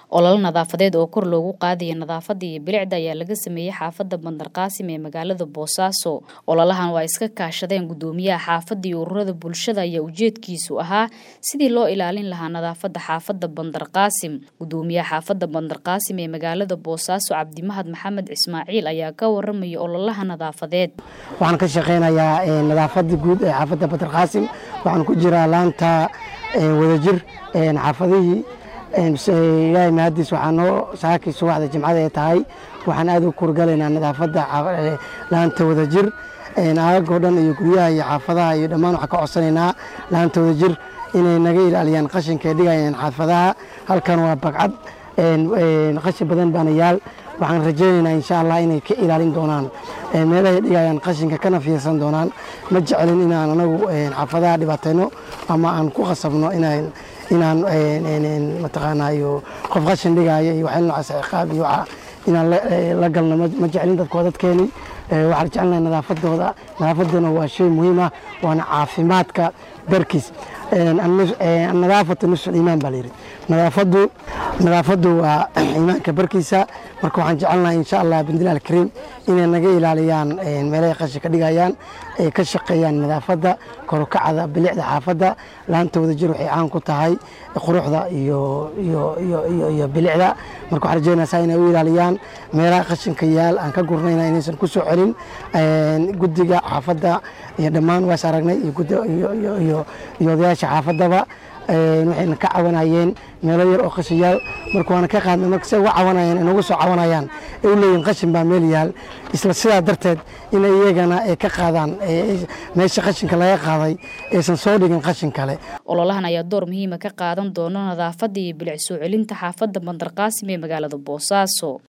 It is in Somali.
ololo nadaafadeed oo kor loogu qaadaya nadaafada iyo bilicda ayaa laga sameeyey xaafada bandarqaasim ee magaalada boosaaso ololahan waa iska kaashadeen gudoomiyaha xaafada iyo ururada bulshada ayaa ujeedkiisu ahaa sidii loo ilaalin lahaa nadaafada xaafada bandarqaasim gudoomiyaha xaafada bandarqaasim ee magaalada boosaaso cabdimahad maxamed ismaaciil ayaa ka waramaya ololaha nadaafadeed waxaan ka shaqeynayaa nadaafada guud ee xaafada bandarqaasim waxaan ku jiraa laanta wadajir xaafadihii ilaahay mahadiis waxaa noo saakii subaxda jimcada ee tahay waxaan aad u kurgalaynaa nadaafadda laanta wadajir aagoo dhan iyo guryaha iyo xaafadaha iyo dhammaan waxaan ka codsanaynaa laanta wadajir inay naga ilaaliyaan qashinka ay dhigayaan xaafadaha halkan waa bagcad qashin badan baana yaal waxaan rajaynaynaa insha allah inay ka ilaalin doonaan meelahay dhigayaan qashinka kana fiirsan doonaan ma jecelin inaan anagu xaafadaha dhibaatayno ama aan ku qasabno inaan inaan mataqaanaa iyo qof qashin dhigaayo iyo waxyal noocaas ciqaab iyo waxa inaan la galno ma jecelin dadkoo dadkeeni waxaan jecelnahay nadaafadooda nadaafaduna waa shay muhiim ah waana caafimaadka darkiis nadaafatu nusul iimaan baa layidhi nadaafadu nadaafadu waa iimaanka barkiisa marka waxaan jecelnahay insha allah bindilaal kariim inay naga ilaaliyaan meelahay qashinka dhigayaan ay ka shaqeeyaan nadaafadda korokacda bilicda xaafadda laanta wadajir waxay caan ku tahay quruxda iyo iyo bilicda marka waxaan rajeynaysaa inay u ilaaliyaan meelaha qashinka yaal aan ka gurnayna inaysan ku soo celin guddiga xaafadda iyo dhammaan waas aragnay iyo odayaasha xaafaddaba waxayna ka cawanayeen meelo yar oo qashin yaal marka waana ka qaadnay marka say uga cawanayeen inagu soo cawanayaan ay u leeyihin qashin baa meel yaal isla sidaa darteed inay iyagana ay ka qaadaan meesha qashinka laga qaaday aysan soo dhigin qashin kale ololahan ayaa door muhiima ka qaadan doono nadaafada iyo bilic soo celinta xaafadda bandarqaasim ee magaalada boosaaso